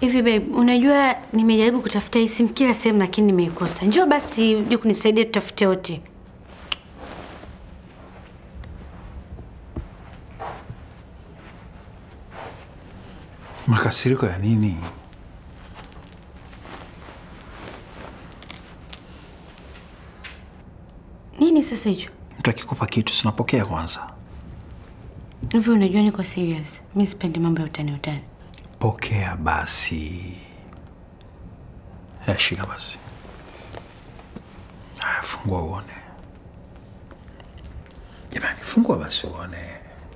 Hivi babe, unajua nimejaribu kutafuta hii simu kila sehemu lakini nimeikosa. Njoo basi uje kunisaidia tutafute wote. Makasiriko ya nini? Nini sasa hicho? Mtu akikupa kitu sinapokea kwanza. Hivi unajua niko serious. Mimi sipendi mambo ya utani utani. Pokea basi. Haya, shika basi. Haya, fungua uone. Jamani, fungua basi uone.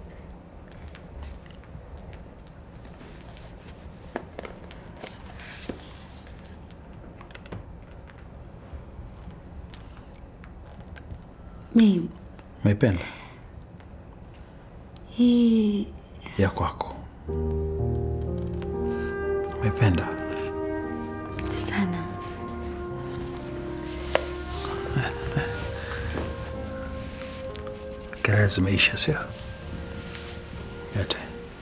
Babe, Umeipenda hii ya kwako? Umeipenda? sana. Kelele zimeisha, sio? Yote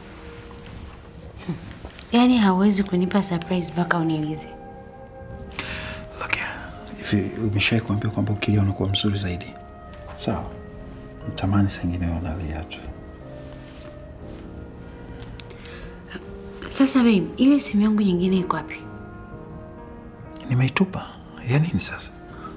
Yaani hauwezi kunipa surprise mpaka uniulize. Look here. Hivi umeshai kuambia kwamba ukilia unakuwa mzuri zaidi? Sawa. Mtamani sengine unalia tu. Sasa babe, ile simu yangu nyingine iko wapi? Nimeitupa. Ya nini sasa?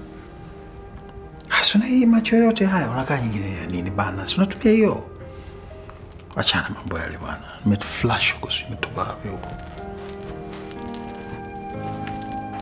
Hasuna hii macho yote haya unakaa nyingine ya nini bana? Si unatumia hiyo. Achana mambo yale bwana. Nimeflash huko, si umetupa wapi huko?